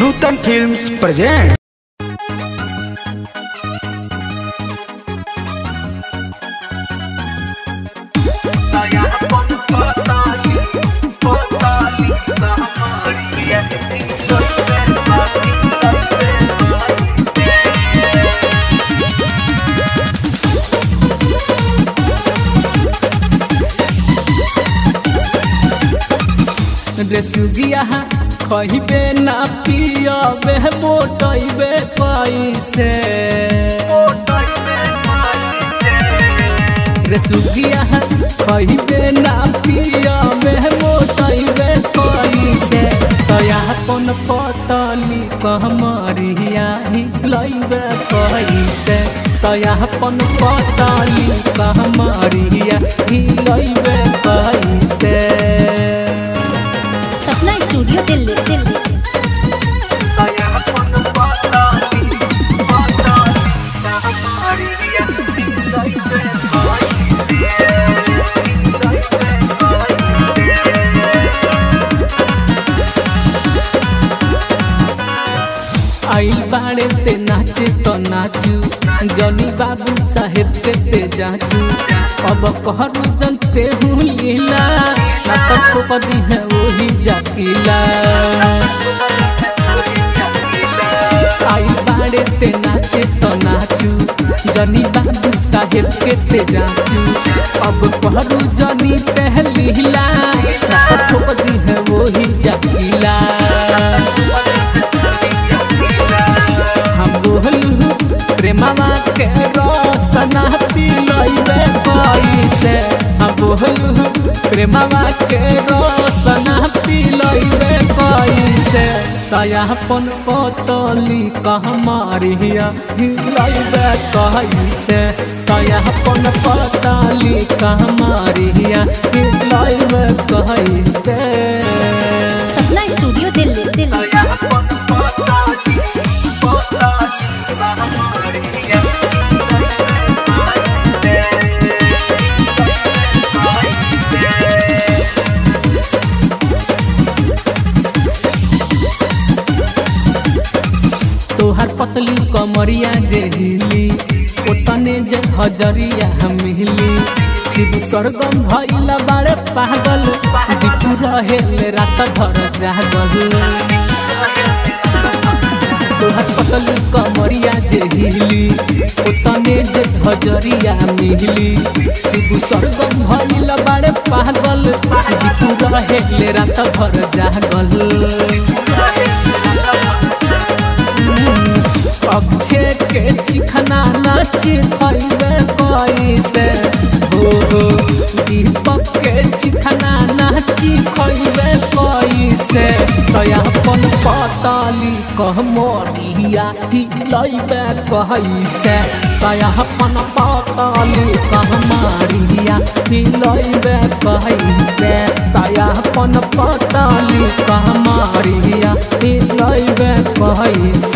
नूतन films present रे सुगिया खइबे ना पियबे मोटइबे पैसे रे सुगिया खइबे ना पियबे मोटइबे पैसे तया अपन पटली कहमरिया ही लइबे पैसे तया अपन पटली कहमरिया ही लइबे पैसे सपना स्टूडियो दिल्ली दिल्ली आइल बाड़े ते नाचे तो नाचू जनी बाबू साहेब के ते जाचू अब कहरु जनते हूँ लीला ना तो खोपदी है वही जाकीला आइल बाड़े ते नाचे तो नाचू जनी बाबू साहेब के ते जाचू अब कहरु जनी ते लीला ना तो खोपदी है वही जाकीला हम बोलू प्रेमवा के रोशना पिलइबे पैसे हम बोलू प्रेमवा के रोशना पिलइबे पैसे तया अपन पतली कहमारिया हिलइबे कैसे तया अपन पतली कहमारिया हिलइबे कैसे सपना स्टूडियो दिल्ली दिल्ली तोहर पतली कमरिया जे हिली ओतने जे हजरिया मिली शिव स्वर्गम भइला बाड़े पागल दीपू रहेले रात भर जागल तोहर पतली कमरिया जे हिली ओतने जे हजरिया मिली शिव स्वर्गम भइला बाड़े पागल दीपू रहेले रात भर जागल अक्षे के चिखना नाच खइबे कैसे हो हो दीपक के चिखना नाच खइबे कैसे तया अपन पताली कह मोरिया हिलइबे कैसे तया अपन पताली कह मारिया हिलइबे कैसे तया अपन पताली कह मारिया हिलइबे कैसे